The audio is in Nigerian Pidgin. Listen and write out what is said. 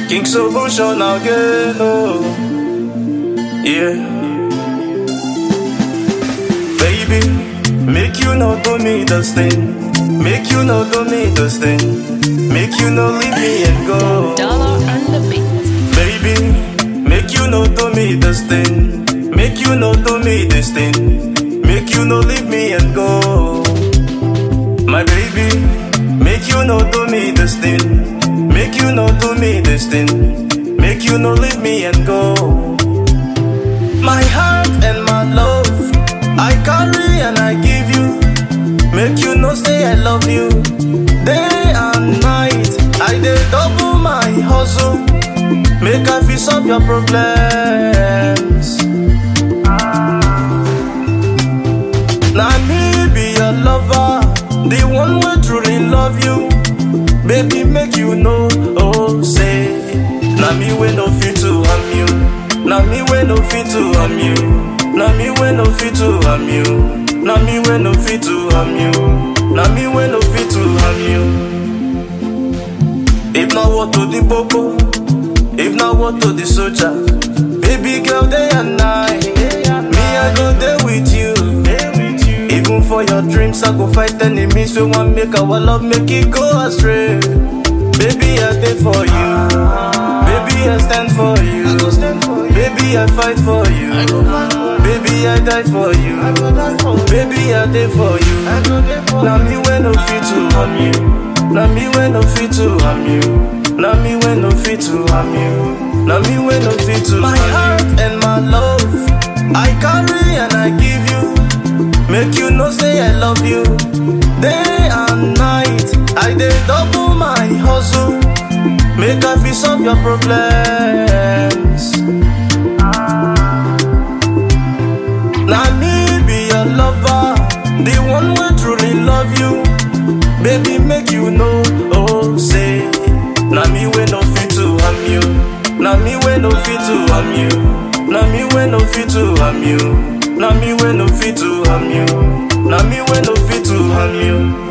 King Solution again, oh. Yeah. Baby, make you not do me this thing. Make you not do me this thing. Make you not leave me and go. Dollar on the beat. Baby, make you no do me this thing. Make you no do me this thing. Make you no leave me and go. My baby, make you no do me this thing. Make you no do me this thing. Make you no leave me and go. My heart and my love, I carry and I give you. Make you no say I love you. Day and night, I dey double my hustle. Make I fit solve your problems. Now me be your lover, the one who truly love you. Baby, make you know, oh say. Now me we no fit to harm you. Now me we no fit to harm you. Now me we no fit to harm you. Now me we no fit to harm you. Now me we no fit to harm you. If not what to the popo, if not what to the soldier, baby girl day and night, me I go there with you. Even for your dreams, I go fight enemies. We want make our love make it go astray. Baby I there for you, baby I stand for you, baby I fight for you, baby I die for you, baby I there for you. Now me when no fit to harm you. Now me when no fit to harm you. Now me when no fit to harm you. Now me when no fit to My heart and my love, I carry and I give you. Make you know say I love you. Day and night, I dey double my hustle. Make I fit solve your problems. Now me be your lover, the one who truly love you. Baby, make you know, oh say. Now me we no fit to harm you. Now me we no fit to harm you. Now me we no fit to harm you. Now me we no fit to harm you. Now me we no fit to harm you.